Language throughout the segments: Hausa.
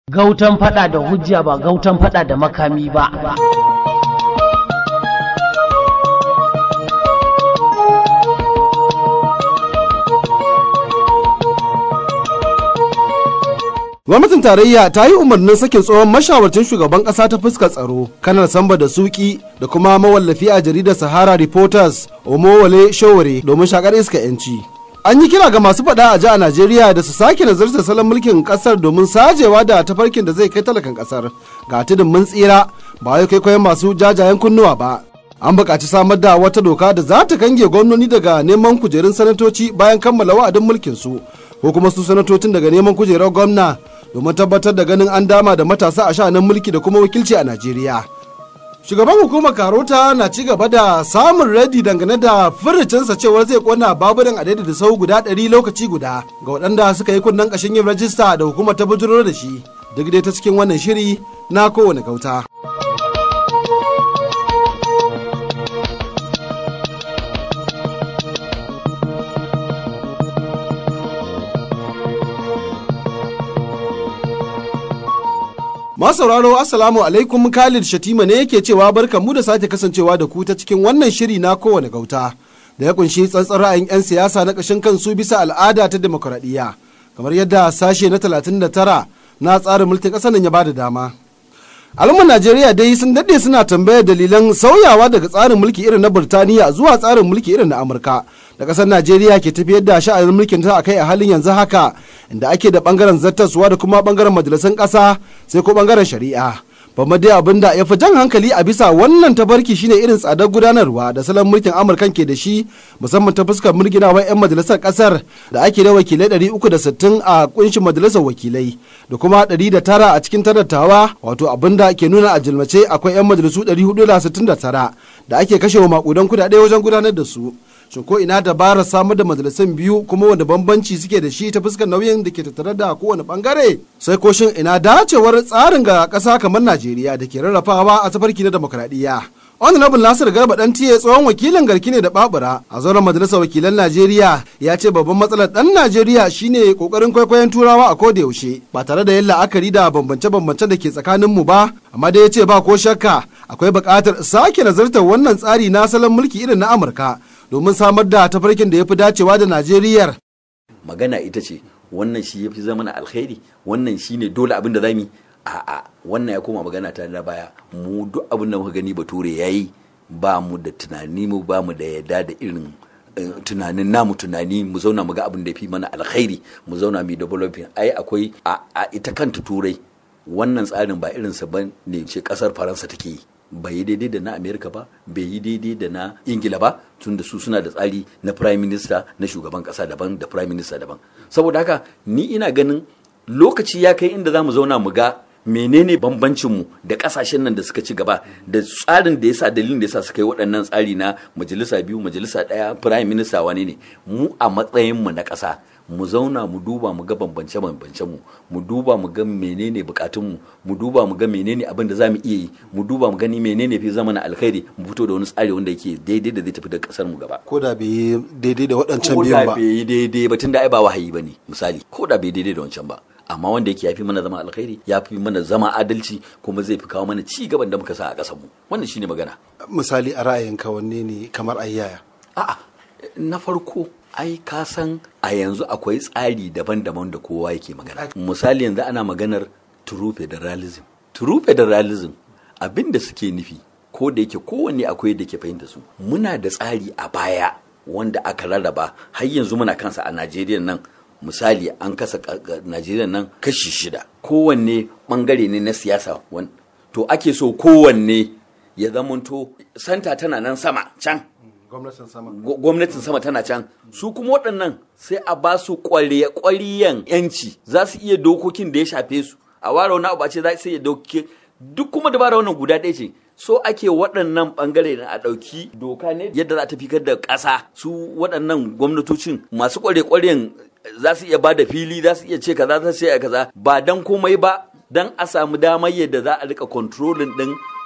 Gautan fada da hujja ba gautan fada da makami ba. gwamnatin tarayya ta yi umarnin sakin tsohon mashawarcin shugaban kasa ta fuskar tsaro kanar samba da suki da kuma mawallafi a jaridar sahara reporters omowale showore domin shakar iska yanci an yi kira ga masu faɗa a ji a najeriya da su sake nazartar salon mulkin kasar domin sajewa da tafarkin da zai kai talakan kasar ga tudun mun tsira ba wai kwaikwayon masu jajayen kunnuwa ba an buƙaci samar da wata doka da za ta kange gwamnoni daga neman kujerun sanatoci bayan kammala wa'adin mulkin su ko kuma su sanatocin daga neman kujerar gwamna domin tabbatar da ganin an dama da matasa a sha'anin mulki da kuma wakilci a Najeriya. Shugaban hukumar Karota na ci gaba da samun radi dangane da furricinsa cewar zai kona baburan a da sau guda ɗari lokaci guda ga waɗanda suka yi kunnen ƙashin yin rajista da hukumar ta bujiro da shi duk dai ta cikin wannan shiri na kowane gauta. sauraro assalamu alaikum khalid shatima ne yake cewa barkan mu da sake kasancewa da ku ta cikin wannan shiri na kowane gauta da ya kunshi tsantsar ra'ayin 'yan siyasa na ƙashin kansu bisa al'ada ta demokuraɗiyya kamar yadda sashe na 39 na tsarin mulkin ƙasar nan ya bada dama al'ummar najeriya dai sun daɗe suna tambayar dalilan sauyawa daga tsarin mulki irin na burtaniya zuwa tsarin mulki irin na amurka da ƙasar najeriya ke tafiyar da sha'anin mulkin ta akai a halin yanzu haka inda ake da bangaren zattaswa da kuma bangaren majalisun ƙasa sai ko bangaren shari'a babba dai abin da ya fi jan hankali a bisa wannan tabarki shine irin tsadar gudanarwa da salon mulkin amurkan ke da shi musamman ta fuskar mulkinawar 'yan majalisar kasar da ake da wakilai 360 a kunshin majalisar wakilai da kuma 109 a cikin tarattawa wato abin da ke nuna a jilmace akwai 'yan majalisu 469 da ake kashewa makudan kudade wajen gudanar da su shin ko ina dabarar samar da majalisun biyu kuma wanda bambanci suke da shi ta fuskar nauyin da ke tattare da kowane bangare sai ko shin ina dacewar tsarin ga ƙasa kamar najeriya da ke rarrafawa a tafarki na demokradiyya honorable nasir garba dan tiye tsohon wakilin garki ne da babura a zauren majalisar wakilan najeriya ya ce babban matsalar dan najeriya shine kokarin kwaikwayon turawa a koda yaushe ba tare da yin la'akari da bambance-bambance da ke tsakanin mu ba amma dai ya ce ba ko shakka akwai buƙatar sake nazartar wannan tsari na salon mulki irin na amurka domin samar da tafarkin da ya fi dacewa da Najeriyar. Magana ita ce wannan shi ya fi zama na alkhairi wannan shi ne dole abin da zami a'a wannan ya koma magana ta na baya mu duk abin da muka gani bature ya yi ba mu da tunani mu ba mu da yadda da irin tunanin namu tunani mu zauna mu ga abin da ya fi mana alkhairi mu zauna mu developing ai akwai a ita kanta turai wannan tsarin ba irinsa ba ne ce kasar faransa take yi bai yi daidai da na amerika ba bai yi daidai da na ingila ba tun da su suna da tsari na prime minister na shugaban kasa daban da prime minister daban saboda haka ni ina ganin lokaci ya kai inda za mu zauna mu ga menene bambancinmu da kasashen nan da suka ci gaba da tsarin da yasa dalilin da yasa suka yi waɗannan tsari na majalisa biyu majalisa ɗaya prime minister wane ne mu a matsayinmu na ƙasa mu zauna mu duba mu ga bambance bambance mu mu duba mu ga menene bukatun mu mu duba mu ga menene abin da zamu iya yi mu duba mu gani menene fi zama na alkhairi mu fito da wani tsari wanda yake daidai da zai tafi da kasar mu gaba ko da bai daidai da waɗancan ko biyun da ba bai yi daidai ba tunda ai ba wahayi bane misali ko da bai daidai da wancan ba amma wanda yake yafi mana zama alkhairi yafi mana zama adalci kuma zai fi kawo mana ci gaban da muka sa a kasar mu wannan shine magana misali a ra'ayinka wanne ne kamar ayyaya a'a na farko ai ka san a yanzu akwai tsari daban-daban da kowa yake magana misali yanzu ana maganar true federalism true federalism abin da suke nufi ko da yake kowanne akwai da ke fahimta su muna da tsari a baya wanda aka rarraba har yanzu muna kansa a najeriya nan misali an kasa najeriya nan kashi shida kowanne bangare ne na siyasa wan- to ake so kowanne ya zamanto santa tana nan sama can gwamnatin sama Gw- gwamnatin sama tana can su kuma waɗannan sai a ba su ƙwariyan yanci za su iya dokokin da ya shafe su a ware wani abu a ce za su iya dokokin duk kuma dabara wannan guda ɗaya ce so ake waɗannan ɓangare na a ɗauki doka ne yadda za ta fikar da ƙasa su waɗannan gwamnatocin masu ƙware-ƙwaren za su iya ba da fili za su iya ce kaza za su iya kaza ba dan komai ba dan a samu damar yadda za a rika kontrolin ɗin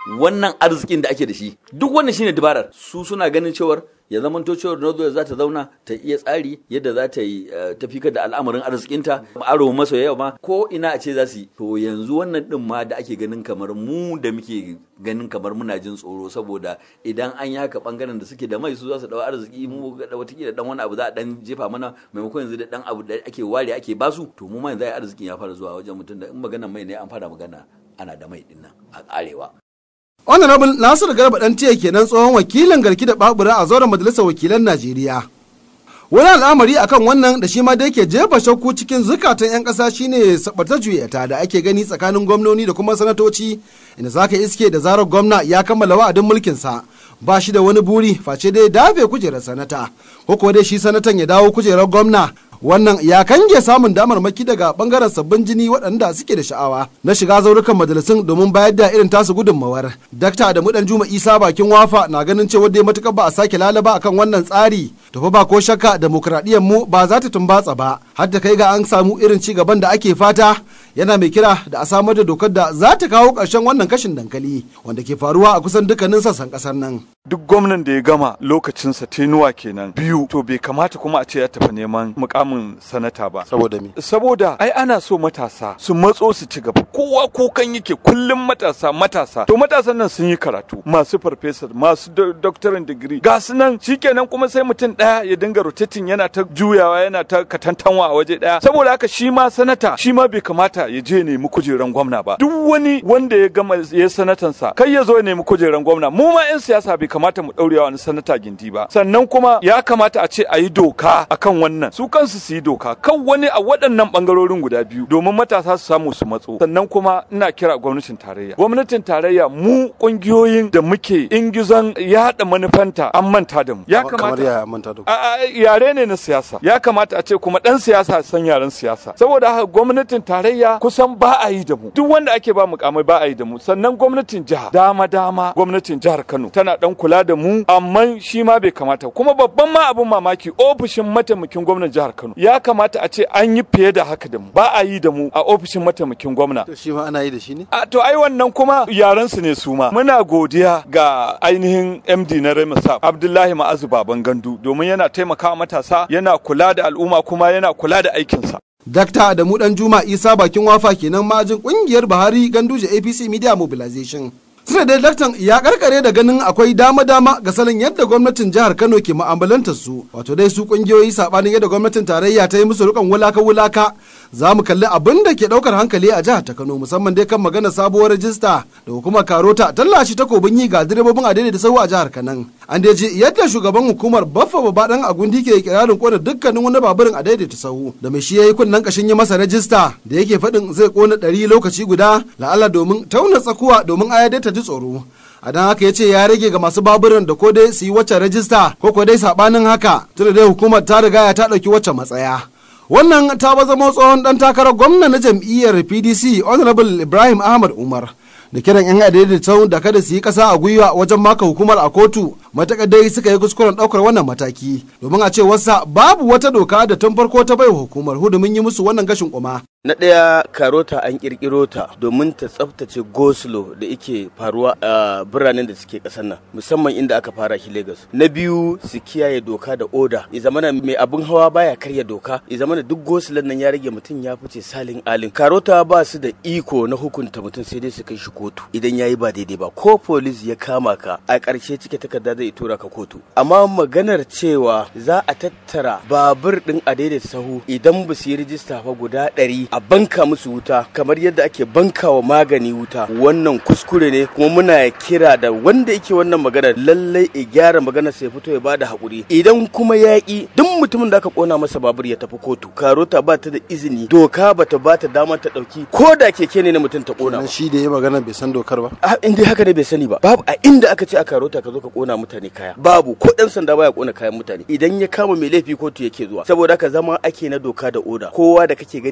wannan arzikin da ake da shi duk wannan shine dabarar su suna ganin cewar ya zamanto cewar Northwest za ta zauna ta iya tsari yadda za ta yi tafi da al'amarin arzikinta aro maso yawa ma ko ina a ce za su yi to yanzu wannan din ma da ake ganin kamar mu da muke ganin kamar muna jin tsoro saboda idan an yi haka bangaren da suke da mai su za su dawo arziki mu ga watakila dan wani abu za a dan jefa mana maimakon yanzu da dan abu da ake ware ake basu to mu ma yanzu arzikin ya fara zuwa wajen mutum da in maganan mai ne an fara magana ana da mai dinnan a arewa honorable nasir garba dan tiya kenan tsohon wakilin garki da babura a zauren majalisar wakilan najeriya wani al'amari akan wannan da shi ma da yake jefa shakku cikin zukatan 'yan ƙasa shine sabata juyata da ake gani tsakanin gwamnoni da kuma sanatoci inda zaka iske da zarar gwamna ya kammala wa'adin mulkinsa ba shi da wani buri face dai dafe kujerar sanata ko kuwa dai shi sanatan ya dawo kujerar gwamna wannan ya kange samun damarmaki daga bangaren sabbin jini waɗanda suke da sha'awa na shiga zaurukan majalisun domin bayar da irin tasu gudunmawar dakta da mudan juma isa bakin wafa na ganin cewa dai matukar ba a sake lalaba akan wannan tsari to fa ba ko shakka demokradiyyar mu ba za ta tumbatsa ba har da kai ga an samu irin ci gaban da ake fata yana mai kira da a samar da dokar da za ta kawo ƙarshen wannan kashin dankali wanda ke faruwa a kusan dukkanin sassan ƙasar nan duk gwamnan da ya gama lokacinsa tenuwa kenan biyu to bai kamata kuma a ce ya tafi neman mukamin sanata ba saboda me saboda ai ana so matasa su matso su ci gaba kowa kukan yake kullum matasa matasa to matasan nan sun yi karatu masu farfesa masu doctorate degree ga su nan shikenan kuma sai mutum daya ya dinga rotating yana ta juyawa yana ta katantanwa a waje daya saboda haka shi ma sanata shi ma bai kamata ya je nemi kujeran gwamna ba duk wani wanda ya gama ya sanatansa kai ya zo ya nemi kujeran gwamna mu ma yan siyasa bai kamata mu daure wani sanata gindi ba sannan kuma ya kamata a ce a yi doka akan wannan su kansu su yi doka kan wani a waɗannan bangarorin guda biyu domin matasa su samu su matso sannan kuma ina kira gwamnatin tarayya gwamnatin tarayya mu kungiyoyin da muke ingizon yaɗa manufanta an manta da mu ya kamata ya manta da a yare ne na siyasa ya kamata a ce kuma dan siyasa san yaren siyasa saboda haka gwamnatin tarayya kusan ba a yi da mu duk wanda ake ba mukamai ba a yi da mu sannan gwamnatin jiha dama dama gwamnatin jihar Kano tana dan kula da mu amma shi ma bai kamata kuma babban ma abun mamaki ofishin mataimakin gwamnan jihar Kano ya kamata a ce an yi fiye da haka da mu ba a yi da mu a ofishin mataimakin gwamna shi ma ana yi da shi ne a to ai wannan kuma yaran su ne su ma muna godiya ga ainihin MD na Remasa Abdullahi Ma'azu Baban Gandu domin yana taimakawa matasa yana kula da al'umma kuma yana kula da aikinsa Dakta Adamu Dan Juma Isa bakin wafa kenan majin kungiyar Buhari Ganduje APC Media Mobilization. Tuna da daktan ya karkare da ganin akwai dama-dama ga salon yadda gwamnatin jihar Kano ke mu'amalantar su wato dai su kungiyoyi sabanin yadda gwamnatin tarayya ta yi musu rukan wulaka-wulaka za mu kalli abin da ke daukar hankali a jihar ta Kano musamman dai kan magana sabuwar rajista da hukumar Karota tallashi takobin yi ga direbobin adai da sau a jihar Kanan. An dai ji yadda shugaban hukumar Baffa Babadan Agundi ke kirarin kona dukkanin wani baburin adai da sahu da mai shi yayi kunnen kashin yi masa rajista da yake faɗin zai kona ɗari lokaci guda la'alla domin tauna tsakuwa domin ayadai ta ji tsoro. a don haka ya ce ya rage ga masu baburan da ko dai su yi wacce rajista ko ko dai sabanin haka tunda dai hukumar ta riga ya ta ɗauki wacce matsaya wannan ta ba zama tsohon dan takarar gwamna na jam'iyyar pdc honorable ibrahim ahmad umar da kiran yan adaidaitau da kada su yi kasa a gwiwa wajen maka hukumar a kotu matakar dai suka yi kuskuren daukar wannan mataki domin a ce wasa babu wata doka da tun farko ta bai hukumar hudumin yi musu wannan gashin kuma Na ɗaya karota an ƙirƙiro ta domin ta tsaftace goslo da ike faruwa a biranen da suke ƙasar nan musamman inda aka fara shi Lagos. Na biyu su kiyaye doka da oda. I zamana mai abin hawa baya karya doka. I zamana duk goslon nan ya rage mutum ya fice salin alin. Karota ba su da iko na hukunta mutum sai dai su kai shi kotu idan ya yi ba daidai ba. Ko polis ya kama ka a ƙarshe cike takarda zai tura ka kotu. Amma maganar cewa za a tattara babur ɗin a daidaita sahu idan ba su yi rijista ba guda ɗari a banka musu wuta kamar yadda ake banka wa magani wuta wannan kuskure ne kuma muna kira da wanda yake wannan magana lallai ya gyara magana sai fito ya bada hakuri idan kuma yaƙi duk mutumin da aka kona masa babur ya tafi kotu karota ba ta da izini doka ba ta ba ta damar ta ɗauki ko da keke ne na mutum ta kona Nan shi da ya magana bai san dokar ba a inda haka ne bai sani ba babu a inda aka ce a karota ka zo ka kona mutane kaya babu ko dan sanda baya kona kayan mutane idan ya kama mai laifi kotu yake zuwa saboda haka zama ake na doka da oda kowa da kake gani a ƙarƙashin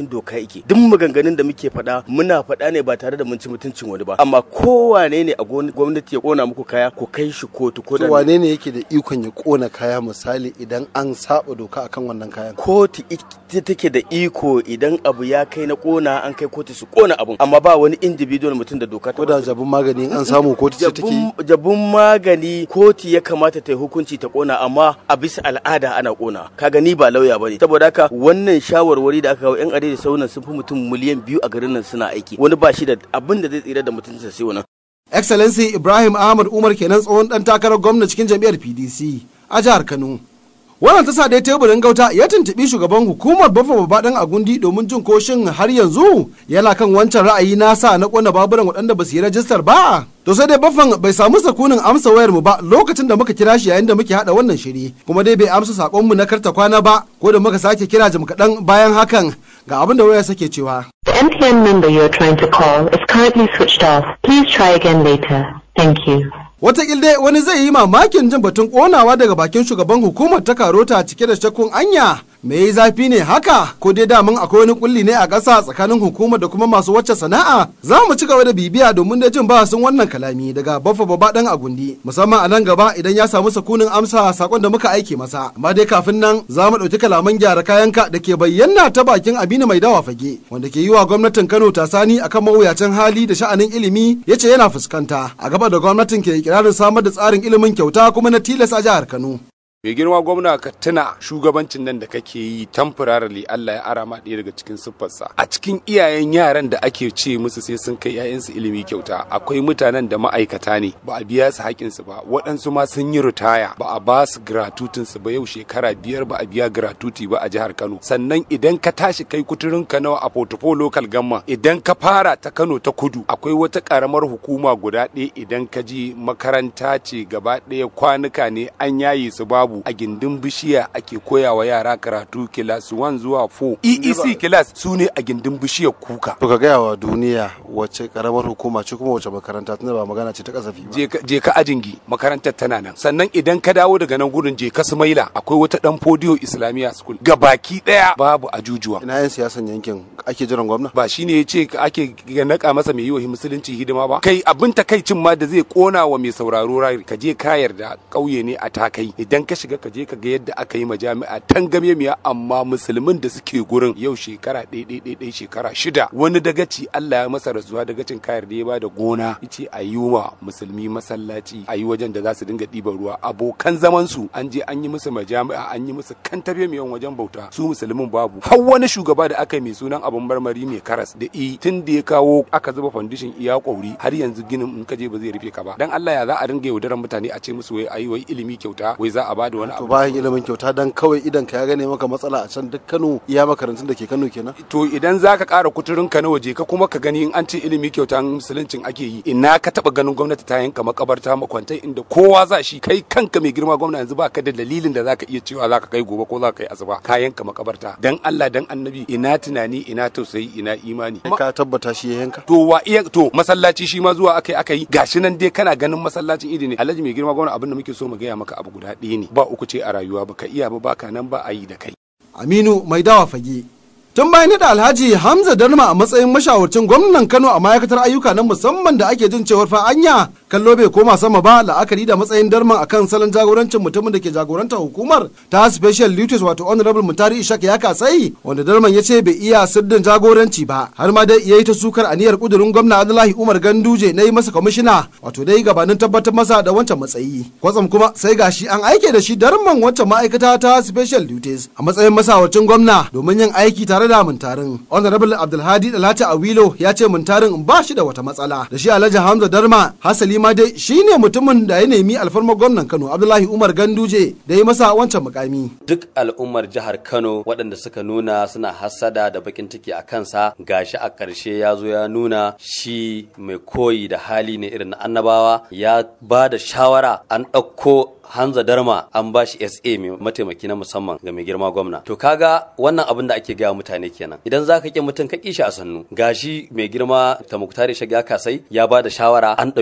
karkashin doka yake duk maganganun da muke faɗa muna faɗa ne ba tare da mun ci mutuncin wani ba amma kowane ne a gwamnati ya kona muku kaya ku kai shi kotu ko da wane ne yake da ikon ya kona kaya misali idan an saba doka akan wannan kayan kotu ita take da iko idan abu ya kai na kona an kai kotu su kona abun amma ba wani individual mutum da doka ta ko da jabun magani an samu kotu ce take jabun magani kotu ya kamata ta yi hukunci ta kona amma a bisa al'ada ana kona kaga ni ba lauya bane saboda haka wannan shawarwari da aka kawo yan adai da saunan sun fi mutum miliyan biyu a garin nan suna aiki wani ba shi da abin da zai tsira da mutuncinsa sai wannan excellency ibrahim ahmad umar kenan tsohon dan takarar gwamna cikin jam'iyyar pdc a jihar kano wannan ta sa dai teburin gauta ya tuntubi shugaban hukumar bafa babaɗan agundi domin jin koshin har yanzu yana kan wancan ra'ayi nasa na kona baburan waɗanda ba su yi rajistar ba to sai dai baffan bai samu sakunin amsa wayar mu ba lokacin da muka kira shi yayin da muke hada wannan shiri kuma dai bai amsa sakon mu na karta kwana ba ko da muka sake kira jim kaɗan bayan hakan ga abin da waya sake cewa The MTN number you are trying to call is currently switched off. Please try again later. Thank you. Wataƙil dai wani zai yi mamakin jin batun ƙonawa daga bakin shugaban hukumar ta karota cike da shakkun anya me yi zafi ne haka ko dai damun akwai wani kulli ne a ƙasa tsakanin hukumar da kuma masu wacce sana'a za mu ci gaba da bibiya domin da jin bahasin wannan kalami daga baffa babba dan agundi musamman a nan gaba idan ya samu sakunin amsa sakon da muka aike masa amma dai kafin nan za mu ɗauki kalaman gyara kayanka da ke bayyana ta bakin abinu mai dawa fage wanda ke yi wa gwamnatin kano tasani akan mawuyacin hali da sha'anin ilimi ya ce yana fuskanta a gaba da gwamnatin ke ikirarin samar da tsarin ilimin kyauta kuma na tilas a jihar kano mai girma gwamna ka tuna shugabancin nan da kake yi temporarily Allah ya ara ma ɗaya daga cikin siffarsa a cikin iyayen yaran da ake ce musu sai sun kai 'ya'yansu ilimi kyauta akwai mutanen da ma'aikata ne ba a biya su haƙinsu ba waɗansu ma sun yi ritaya ba a ba su gratutinsu ba yau shekara biyar ba a biya gratuti ba a jihar Kano sannan idan ka tashi kai kuturin ka nawa a portfolio local gamma idan ka fara ta Kano ta kudu akwai wata ƙaramar hukuma guda ɗaya idan ka ji makaranta ce gaba ɗaya kwanuka ne an yaye su babu a gindin bishiya ake koyawa yara karatu kilas 1 zuwa 4 EEC kilas su ne a gindin bishiyar kuka to ka gaya wa duniya wace karamar hukuma ce kuma wace makaranta tunda ba magana ce ta kasafi ba je ka ajingi makarantar tana nan sannan idan ka dawo daga nan gudun je ka sumaila akwai wata dan fodiyo islamiya school ga baki daya babu ajujuwa ina yan siyasan yankin ake jiran gwamna ba shine ya ce ake naka masa mai yi wa musulunci hidima ba kai abin takaicin ma da zai kona wa mai sauraro rari ka je ka yarda kauye ne a takai idan ka shiga ka je ka ga yadda aka yi majami'a tangame miya amma musulmin da suke gurin yau shekara ɗaya ɗaya shekara shida wani dagaci Allah ya masa rasuwa dagacin kayar da ya ba da gona yace a yi wa musulmi masallaci a yi wajen da za su dinga ɗiban ruwa abokan zaman su an je an yi musu majami'a an yi musu kantabe miyan wajen bauta su musulmin babu har wani shugaba da aka yi mai sunan abun marmari mai karas da i tun da ya kawo aka zuba foundation iya kwauri har yanzu ginin in ka je ba zai rufe ka ba dan Allah ya za a dinga yaudaran mutane a ce musu wai ayi wai ilimi kyauta wai za a ba da wani to bayan ilimin kyauta dan kawai idan ka ya gane maka matsala a can duk Kano iya makarantun da ke Kano kenan to idan zaka ƙara kuturin ka na waje ka kuma ka gani in an ce ilimi kyauta musuluncin ake yi ina ka taba ganin gwamnati ta yanka makabarta makwantai inda kowa za shi kai kanka mai girma gwamna yanzu baka da dalilin da zaka iya cewa zaka kai gobe ko zaka kai asuba ka yanka makabarta dan Allah dan annabi ina tunani ina tausayi ina imani ka tabbata shi ya yanka to wa iya to masallaci shi ma zuwa akai akai gashi nan dai kana ganin masallacin idi ne alhaji mai girma gwamna abin da muke so mu gaya maka abu guda ɗaya ne ba uku ce a rayuwa baka iya ba baka nan ba a yi da kai Aminu mai dawa fage. Tun bayan da Alhaji Hamza Darma a matsayin mashawarcin gwamnan Kano a ma'aikatar ayyuka na musamman da ake jin cewar fa anya kallo bai koma sama ba la'akari da matsayin Darma akan salon jagorancin mutumin da ke jagorantar hukumar ta Special Duties wato Honorable Mutari Ishak ya kasai wanda Darman ya ce bai iya sirdin jagoranci ba har ma dai yayi ta sukar aniyar kudurin gwamna Abdullahi Umar Ganduje na yi masa kwamishina wato dai gabanin tabbatar masa da wancan matsayi. Kwatsam kuma sai gashi an aike da shi Darman wancan ma'aikata ta Special Duties a matsayin masawarcin gwamna domin yin aiki tare da muntarin honorable abdulhadi dalata awilo ya ce muntarin ba shi da wata matsala da shi alhaji hamza darma hasali ma dai shine mutumin da ya nemi alfarmar gwamnan kano abdullahi umar ganduje da ya masa wancan mukami duk al'ummar jihar kano waɗanda suka nuna suna hassada da bakin ciki a kansa gashi a ƙarshe ya zo ya nuna shi mai koyi da hali ne irin na annabawa ya ba da shawara an ɗauko Hanza Darma an ba shi SA mai mataimaki na musamman ga mai girma gwamna. To kaga wannan abin da ake gaya mutane kenan. Idan za ka ƙi mutum ka ƙi shi a sannu. Gashi mai girma ta muktari shiga kasai ya ba da shawara an ɗauki Hanza Darma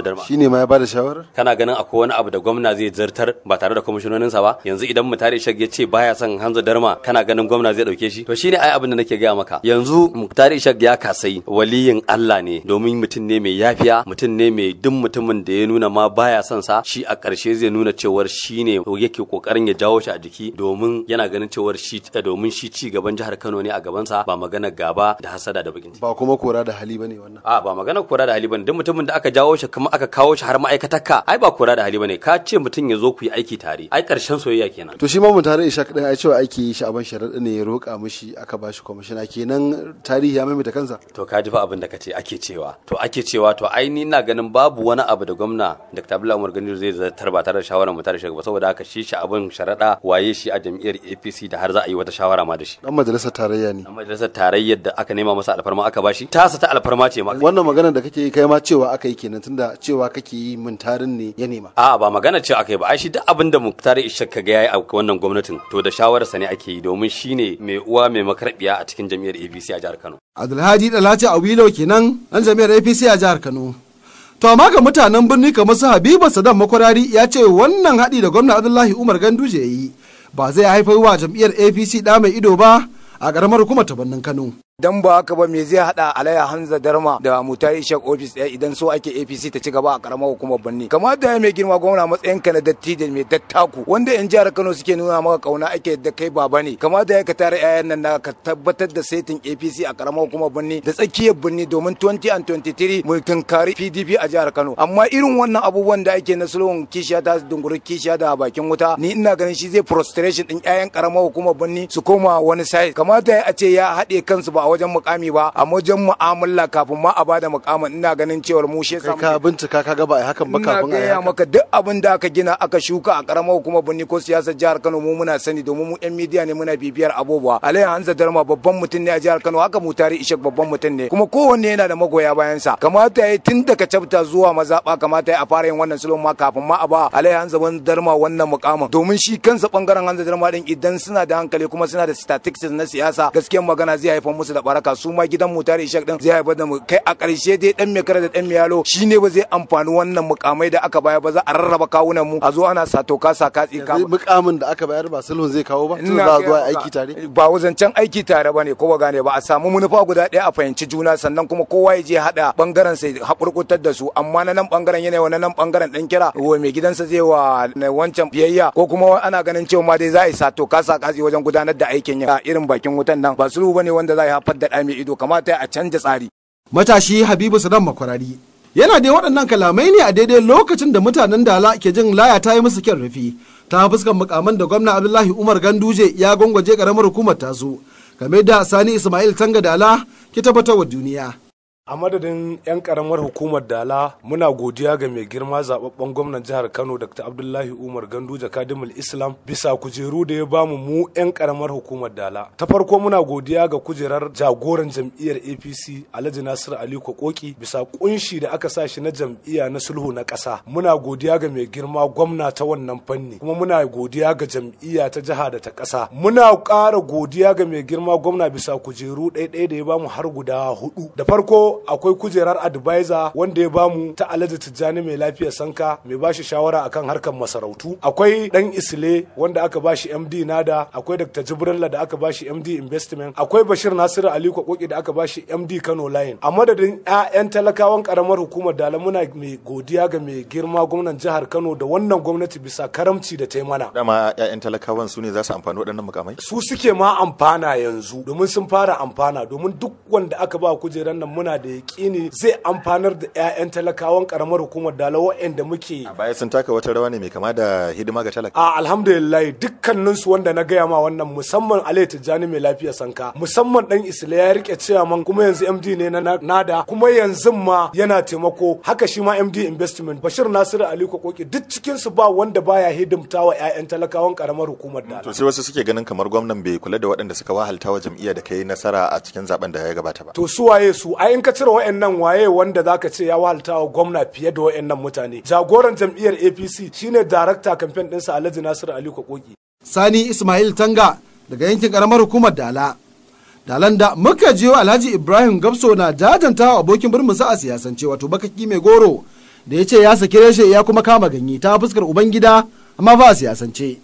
darma shine ma ya bada shawarar kana ganin akwai wani abu da gwamna zai zartar ba tare da kwamishinoninsa ba yanzu idan mutare ishak ya ce baya son hanza darma kana ganin gwamna zai dauke shi to shine ai abin da nake gaya maka yanzu mutare ishak ya kasai waliyin Allah ne domin mutum ne mai yafiya mutum ne mai duk mutumin da ya nuna ma baya son sa shi a ƙarshe zai nuna cewar shi ne yake kokarin ya jawo shi a jiki domin yana ganin cewar shi domin shi ci gaban jihar Kano ne a gabansa ba magana gaba da hasada da bakin ciki ba kuma kora da hali bane wannan a ba magana kora da hali bane duk mutumin da aka jawo shi kuma aka kawo shi har ma'aikatarka ai ba kora da hali bane ka ce mutum ya zo ku yi aiki tare ai karshen soyayya kenan to shi ma mun tare ishaq din ai cewa aiki shi aban sharaɗi ne ya roƙa mishi aka ba shi kwamishina kenan tarihi ya maimaita kansa to ka ji fa abin da kace ake cewa to ake cewa to ai ni ina ganin babu wani abu da gwamna Dr. Abdullahi Umar Gani zai zartar ba tare da shawara mu tare shi ba saboda haka shi shi abin sharaɗa waye shi a jam'iyyar APC da har za a yi wata shawara ma da shi dan majalisar tarayya ne a majalisar tarayyar da aka nema masa alfarma aka bashi tasa ta alfarma ce ma wannan magana da kake yi kai ma cewa aka yi kenan tunda cewa kake yi mun tarin ne ya nema a ba magana ce aka yi ba ai shi duk abin da Muktar Ishak kaga yayi a wannan gwamnatin to da shawararsa ne ake yi domin shine mai uwa mai makarbiya a cikin jam'iyyar APC a jihar Kano Abdulhadi Dalati Awilo kenan dan jami'ar APC a jihar Kano To amma ga mutanen birni kamar su Habiba Saddam Makwarari ya ce wannan haɗi da gwamna Abdullahi Umar Ganduje ya yi ba zai haifar wa jam'iyyar APC ɗa mai ido ba a ƙaramar hukumar ta birnin Kano. dan ba haka ba me zai hada alaya hanza darma da mutar ishak office ɗaya idan so ake apc ta ci gaba a karamar hukumar birni kamar da mai girma gwamna matsayin ka na dattijo mai dattaku wanda yan jihar kano suke nuna maka kauna ake da kai baba ne kamar da ka tare yayan nan na ka tabbatar da saitin apc a karamar hukumar birni da tsakiyar birni domin 20 and 23 mu tunkari pdp a jihar kano amma irin wannan abubuwan da ake na sulhun kishiya ta dunguri kishiya da bakin wuta ni ina ganin shi zai frustration din yayan karamar hukumar birni su koma wani side kamata a ce ya haɗe kansu ba a wajen mukami ba a wajen mu'amala kafin ma a bada mukamin ina ganin cewar mu shi kai ka bincika ka ga ba ai hakan ba kafin ai haka maka duk abin da aka gina aka shuka a karamar hukumar birni ko siyasar jihar Kano mu muna sani domin mu yan midiya ne muna bibiyar abubuwa Alayya Hanza Darma babban mutum ne a jihar Kano haka mu tari Ishak babban mutum ne kuma kowanne yana da magoya bayan sa kamata yayi tun daga chapter zuwa mazaba kamata yayi a fara yin wannan sulhun ma kafin ma a ba Alayya Hanza Darma wannan mukamin domin shi kansa bangaren Hanza Darma din idan suna da hankali kuma suna da statistics na siyasa gaskiyar magana zai haifar musu da baraka su ma gidan mu tare ishak din zai haifar da mu kai a ƙarshe dai dan mai kara da dan mai yalo shine ba zai amfani wannan mukamai da aka bayar ba za a rarraba kawunan mu a zo ana sato ka sa katsi ka mukamin da aka bayar ba sulhun zai kawo ba tun za a zo aiki tare ba wazancan aiki tare bane ko ba gane ba a samu manufa guda ɗaya a fahimci juna sannan kuma kowa ya je hada bangaren sai hakurkutar da su amma na nan bangaren yana wa na nan bangaren dan kira wa mai gidansa zai wa wancan biyayya ko kuma ana ganin cewa ma dai za a yi sato ka sa katsi wajen gudanar da aikin ya irin bakin wutan nan ba sulhu bane wanda za a haifar da ɗa mai ido kamata a canja tsari. Matashi Habibu Saddam Makwarari yana dai waɗannan kalamai ne a daidai lokacin da mutanen Dala ke jin laya ta yi musu kyan rufi ta fuskan mukaman da gwamna Abdullahi Umar Ganduje ya gwangwaje karamar hukumar tasu game da Sani Ismail Tanga Dala ke tabbatar wa duniya. a madadin 'yan karamar hukumar dala muna godiya ga mai girma zababben gwamnan jihar kano dr abdullahi umar ganduja kadimul islam bisa kujeru da ya bamu mu 'yan karamar hukumar dala ta farko muna godiya ga kujerar jagoran jam'iyyar apc alhaji nasir ali kokoki bisa kunshi da aka sa shi na jam'iyya na sulhu na ƙasa muna godiya ga mai girma gwamna ta wannan fanni kuma muna godiya ga jam'iyya ta jiha da ta ƙasa muna ƙara godiya ga mai girma gwamna bisa kujeru ɗaya da ya bamu har guda hudu da farko akwai kujerar advisor wanda ya bamu ta alhaji tijjani mai lafiyar sanka mai bashi shawara akan harkar masarautu akwai dan isle wanda aka bashi md nada akwai dr jibrilla da aka bashi md investment akwai bashir nasiru ali kwakoki da aka bashi md kano line a madadin 'ya'yan talakawan karamar hukumar dala muna mai godiya ga mai girma gwamnan jihar kano da wannan gwamnati bisa karamci da ta mana dama 'ya'yan talakawan su ne za su amfani waɗannan mukamai su suke ma amfana yanzu domin sun fara amfana domin duk wanda aka ba kujerar nan muna da yaƙini zai amfanar da 'ya'yan talakawan karamar hukumar dala waɗanda muke a baya sun taka wata rawa ne mai kama da hidima ga talaka a alhamdulillah dukkanin su wanda na gaya ma wannan musamman alai tijjani mai lafiya sanka musamman dan isla ya rike ciyaman kuma yanzu md ne na nada kuma yanzu ma yana taimako haka shi ma md investment bashir nasiru ali kokoki duk cikin su ba wanda baya hidimta wa 'ya'yan talakawan karamar hukumar dala to sai wasu suke ganin kamar gwamnan bai kula da waɗanda suka wahalta wa jam'iyya da kai nasara a cikin zaben da ya gabata ba to su waye su ai in ka cire wa'annan waye wanda zaka ce ya wahalta wa gwamna fiye da wa'annan mutane jagoran jam'iyyar apc shine darakta kamfen ɗinsa alhaji nasiru ali kokoki sani ismail tanga daga yankin karamar hukumar dala dalan da muka jiyo alhaji ibrahim gamso na jajanta wa abokin birninsa a siyasance wato bakaki mai goro da ya ce ya saki reshe ya kuma kama ganye ta fuskar ubangida amma ba a siyasance.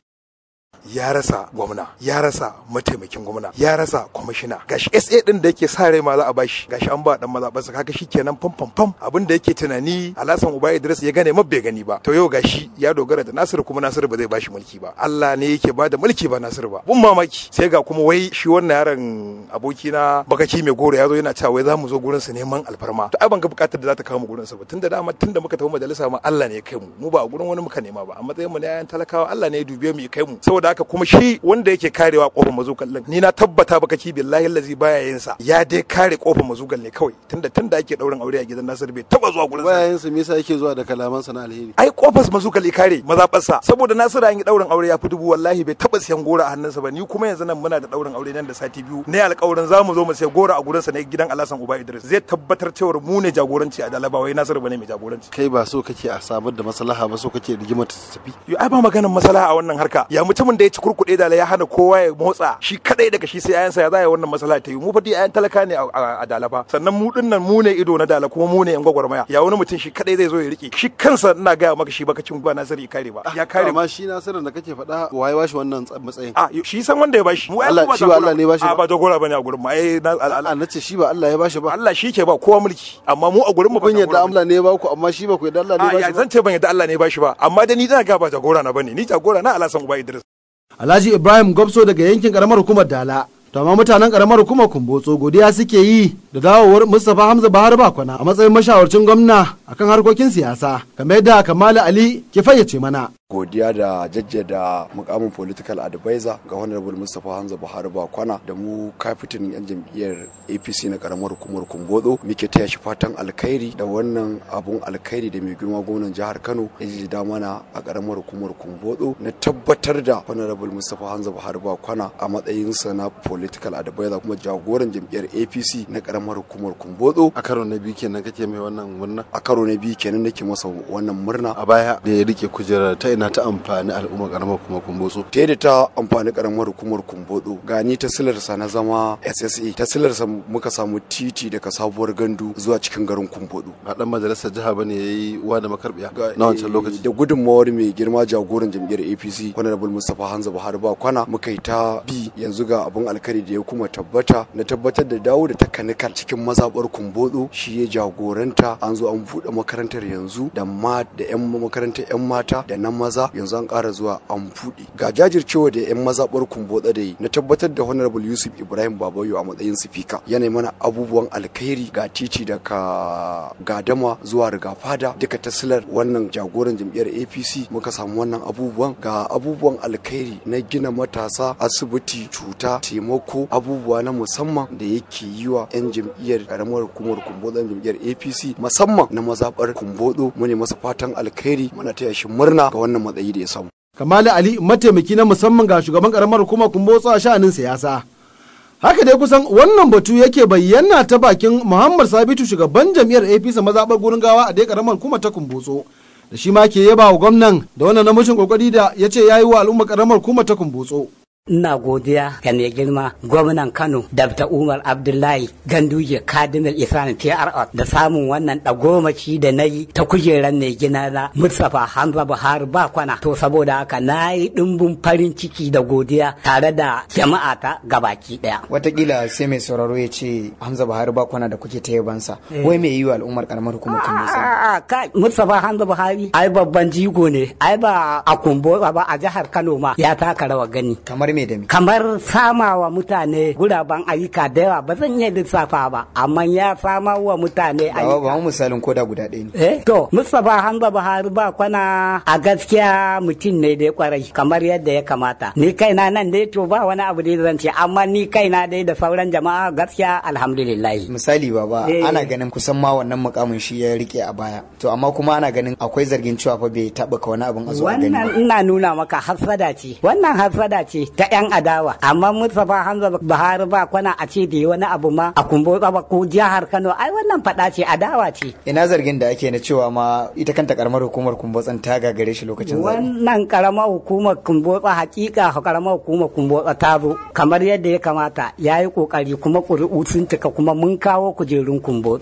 ya rasa gwamna ya rasa mataimakin gwamna ya rasa kwamishina gashi SA din da yake sa rai ma za a bashi gashi an ba dan mazaɓarsa kaga shikenan fam fam fam abin da yake tunani Alhassan Uba Idris ya gane mabbe gani ba to yau gashi ya dogara da Nasiru kuma Nasiru ba zai bashi mulki ba Allah ne yake ba da mulki ba Nasiru ba bun mamaki sai ga kuma wai shi wannan yaron aboki na bakaki mai goro ya zo yana cewa wai za mu zo gurin sa neman alfarma to ai ban ga bukatar da za ta kawo mu gurin sa ba tunda dama tunda muka tafi majalisa ma Allah ne ya kai mu mu ba a gurin wani muka nema ba a matsayin mu na yayan talakawa Allah ne ya dube mu ya kai mu saboda haka kuma shi wanda yake karewa kofar mazugal din ni na tabbata baka ki billahi allazi baya yin sa ya dai kare kofar mazugal ne kawai tunda tunda ake daurin aure a gidan Nasir bai taba zuwa gurin baya yin sa me yasa yake zuwa da kalaman sa na alheri ai kofar mazugal kare mazabarsa saboda Nasir an yi daurin aure ya fi dubu wallahi bai taba siyan gora a hannunsa ba ni kuma yanzu nan muna da daurin aure nan da sati biyu ne alƙawarin zamu zo mu sai gora a gurin sa ne gidan Alhassan Uba Idris zai tabbatar cewa mu ne jagoranci a Dalaba wai Nasir bane mai jagoranci kai ba so kake a samar da maslaha ba so kake rigimar ta tafi yo ai ba maganar maslaha a wannan harka ya mutumin da ya ci kurkuɗe da ya hana kowa ya motsa shi kadai daga shi sai ayansa ya zaya wannan maslaha ta yi mu fa dai ayan talaka ne a Dalaba sannan mu dinnan mu ne ido na Dala kuma mu ne yan gwagwarmaya ya wani mutum shi kadai zai zo ya rike shi kansa ina gaya maka shi baka cin ba Nasir ya kare ba ya kare amma shi Nasiru da kake faɗa waye bashi wannan matsayin a shi san wanda ya bashi mu Allah shi ba Allah ne bashi ba jagora bane a gurin mu ai Allah nace shi ba Allah ya bashi ba Allah shi ke ba kowa mulki amma mu a gurin mu kun yadda Allah ne ya baku amma shi ba ku yadda Allah ne ya bashi ba zan ce ban yadda Allah ne ya bashi ba amma da ni ina ga ba jagora na bane ni jagora na Alhassan Uba Idris Alhaji Ibrahim Gobso daga yankin karamar hukumar Dala to amma mutanen karamar hukumar Kumbotso godiya suke yi da dawowar Mustapha Hamza Bahar Bakwana a matsayin mashawarcin gwamna akan harkokin siyasa kamar yadda Kamal Ali ke fayyace mana godiya da jajjada mukamin political advisor ga honorable mustapha hamza buhari bakwana da mu kafitin yan jam'iyyar apc na karamar hukumar kumbodo muke taya shi fatan alkhairi da wannan abun alkhairi da mai girma gwamnan jihar kano ya ji da mana a karamar hukumar kumbodo na tabbatar da honorable mustapha hamza buhari bakwana a matsayinsa na political advisor kuma jagoran jam'iyyar apc na karamar hukumar kumbodo a karo na biyu kenan kake mai wannan murna a karo na biyu kenan nake masa wannan murna a baya da ya rike kujerar ta ina ta amfani al'ummar karamar hukumar kumbotso ta yadda ta amfani karamar hukumar kumbodo gani ta silarsa na zama ssa ta silarsa muka samu titi daga sabuwar gandu zuwa cikin garin kumbodo ba dan majalisar jiha bane yayi uwa da makarbiya na wancan lokaci da gudunmawar mai girma jagoran jam'iyyar apc honorable mustapha hanza buhari ba kwana muka yi ta bi yanzu ga abun alkari da ya kuma tabbata na tabbatar da dawo da takanikal cikin mazabar kumbodo shi ya jagoranta an zo an buɗe makarantar yanzu da ma da yan makarantar yan mata da na maza yanzu an ƙara zuwa an buɗe ga jajircewa da yan mazaɓar kumboda da yi na tabbatar da honorable yusuf ibrahim babayo a matsayin sifika yana mana abubuwan alkhairi ga titi daga gadama zuwa rigafada duka tasilar wannan jagoran jam'iyyar apc muka samu wannan abubuwan ga abubuwan alkhairi na gina matasa asibiti cuta taimako abubuwa na musamman da yake yi wa 'yan jam'iyyar karamar hukumar kumbodo jam'iyyar apc musamman na mazaɓar kumbodo mu ne masa fatan alkhairi muna taya shi murna ga wannan matsayi da ya samu. Kamali Ali mataimaki na musamman ga shugaban karamar hukumar kumbotso a sha'anin siyasa. Haka dai kusan wannan batu yake bayyana ta bakin Muhammad Sabitu shugaban jam'iyyar APC mazaɓar gurin gawa a dai karamar hukumar ta kumbotso. Da shi ma ke yaba wa gwamnan da wannan namijin kokari da ya ce ya yi wa al'umma karamar hukumar ta kumbotso. Ina godiya ga mai girma gwamnan Kano Dabta Umar Abdullahi Ganduje Kadimil Islam PRO da samun wannan dagomaci da na yi ta kujerar mai gina na Mustapha Hamza Buhari ba kwana. To saboda haka na yi dimbin farin ciki da godiya tare da jama'a ta gabaki daya. Watakila sai mai sauraro ya ce Hamza Buhari ba kwana da kuke ta yabansa. Wai mai yi wa al'ummar karamar hukumar Kumbotso. A'a kai Mustapha Hamza Buhari ai babban jigo ne ai ba a Kumbo ba a jihar Kano ma ya taka rawa gani. Kamar me da me? Kamar sama wa mutane guraben ayyuka da yawa ba zan iya lissafa ba amma ya sama wa mutane ayyuka. Ba mu misalin koda guda ɗaya ne. Eh to Mustapha Hamza Buhari ba kwana a gaskiya mutum ne da kwarai kamar yadda ya kamata. Ni kaina nan dai to ba wani abu da zan ce amma ni kaina dai da sauran jama'a gaskiya alhamdulillah. Misali baba ana ganin kusan ma wannan mukamin shi ya rike a baya. To amma kuma ana ganin akwai zargin cewa fa bai taɓa ka wani abin a zuwa gani ba. Wannan ina nuna maka hasada ce. Wannan hasada ce ta 'yan adawa amma Mustapha Hamza Buhari ba kwana a ce da wani abu ma a kumbo ba ko jihar Kano ai wannan fada ce adawa ce ina zargin da ake na cewa ma ita kanta karamar hukumar kumbotsan ta gagare shi lokacin zaɓe wannan karamar hukumar kumbotsa hakika karamar hukumar kumbotsa ta zo kamar yadda ya kamata ya yi kokari kuma ƙuri'u sun cika kuma mun kawo kujerun kumbotso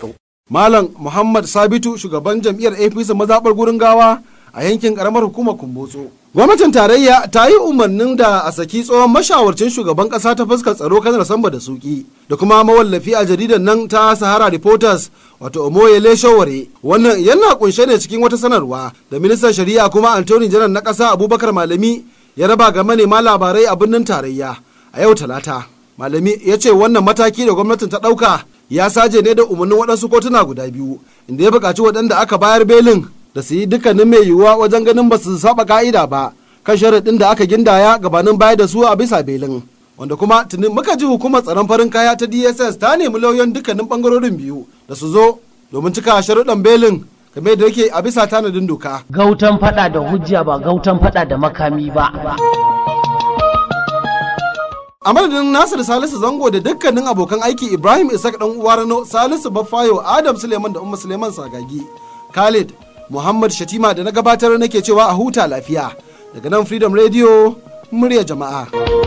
Malam Muhammad Sabitu shugaban jam'iyyar APC mazaɓar gurin gawa a yankin ƙaramar hukumar Kumbotso. Gwamnatin tarayya ta yi umarnin da a saki tsohon mashawarcin shugaban ƙasa ta fuskar tsaro kanar samba da suki da kuma mawallafi a jaridar nan ta Sahara Reporters wato Omoyele Shaware. Wannan yana kunshe ne cikin wata sanarwa da ministan shari'a kuma Antony Janar na ƙasa Abubakar Malami ya raba ga manema labarai a birnin tarayya a yau talata. Malami ya ce wannan mataki da gwamnatin ta ɗauka ya saje ne da umarnin waɗansu kotuna guda biyu inda ya buƙaci waɗanda aka bayar belin da su yi dukkanin mai yiwuwa wajen ganin ba su saba ka'ida ba kan sharaɗin da aka gindaya gabanin bayar da su a bisa belin wanda kuma tuni muka ji hukumar tsaron farin kaya ta dss ta nemi lauyoyin dukkanin ɓangarorin biyu da su zo domin cika sharuɗan belin game da yake a bisa tanadin doka. Gautan fada da hujja ba gautan fada da makami ba. a madadin nasir salisu zango da dukkanin abokan aiki ibrahim isaac dan uwa rano salisu baffayo adam suleiman da umma suleiman sagagi khalid muhammad shatima da na gabatar nake cewa a huta lafiya daga nan freedom radio murya jama'a